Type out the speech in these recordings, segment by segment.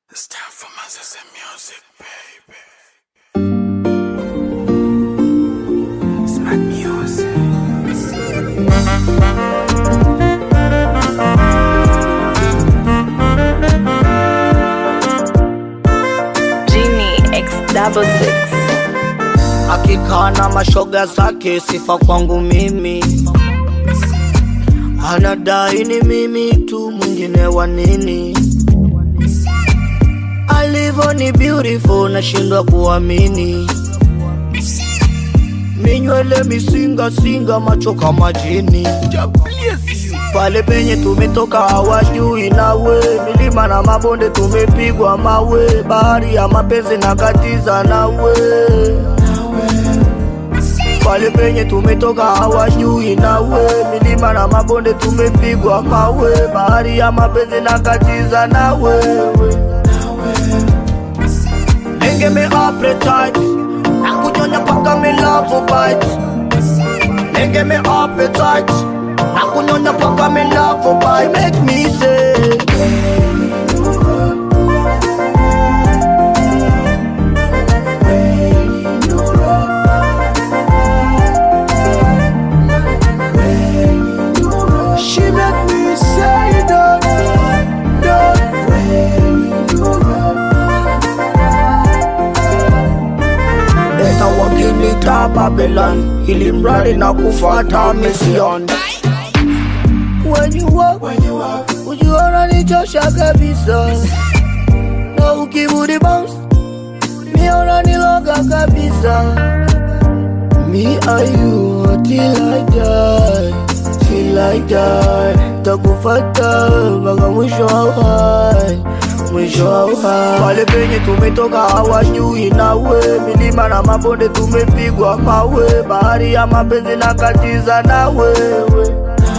It's time for my sister music, baby. It's my music. Genie X double six. akikaa na mashoga zake, sifa kwangu mimi, anadai ni mimi tu, mwingine wa nini? Alivyo ni beautiful, nashindwa kuamini. Minywele misinga singa, macho kama jini. Pale penye tumetoka hawajui nawe, milima na mabonde tumepigwa mawe, bahari ya mapenzi na katiza nawe pale penye tumetoka hawajui nawe, milima na mabonde tumepigwa mawe, bahari ya mapenzi na katiza na wewe. Nenge me appetite na kunyonya paka me love bite. Nenge me appetite na kunyonya paka me love bite. Make me say She make me say that, Leta wakinita Babylon, ili mradi na kufata mission. When you walk, when you walk, ujiona nichosha kabisa, na ukibudi bounce, miona niloga kabisa. Me and you till I die, till I die. Takufata mpaka mwisho wa uhai, mwisho wa uhai. Pale penye tumetoka hawajui nawe, milima na mabonde tumepigwa mawe, bahari ya mapenzi na katiza na wewe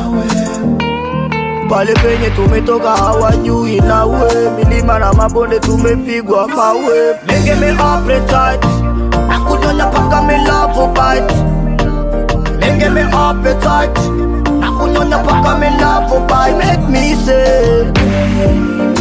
pale penye tumetoka hawajui nawe, milima na mabonde tumepigwa mawe. Nenge me appetite na kunyonya paka me love bite. Nenge me appetite na kunyonya paka me love bite. Make me say